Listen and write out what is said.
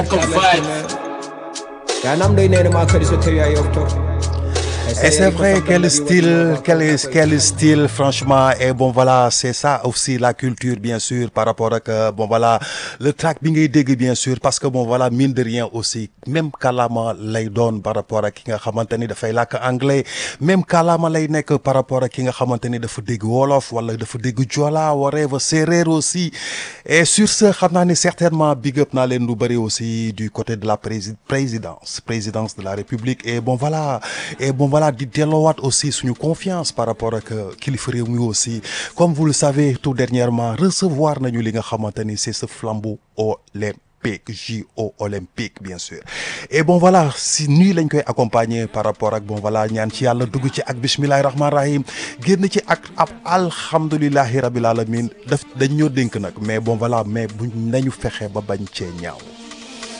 yanam ɗo inenema kadi so tawi a yofto Et c'est vrai, quel style, quel, quel style, franchement. Et bon, voilà, c'est ça aussi la culture, bien sûr, par rapport à que, bon, voilà, le track bingay dégg, bien sûr, parce que, bon, voilà, mine de rien aussi, même kalama lay doon par rapport à ki nga xamante ni dafay làkk anglais, même kalama lay nekk par rapport à ki nga xamante ni dafa dégg wolof, wala dafa dégg jola, whatever, séeréer aussi. Et sur ce, xam naa ni certainement big up naa leen lu bëri aussi du côté de la prési- présidence, présidence de la République. Et bon, voilà, et bon, voilà, di delloowaat aussi suñu confiance par rapport ak kilifa réew mi aussi comme vous le savez tout dernièrement recevoir nañu li nga xamante ni c'est ce flambeau olympique JO olympique bien sûr et bon voilà si nii lañ koy accompagner par rapport ak bon voilà ñaan ci yàlla dugg ci ak bismillahi rahmaani rahim génn ci ak ab alhamdulillahi rabbil alamin daf dañ ñoo dénk nag mais bon voilà mais bu nañu fexe ba bañ cee ñaaw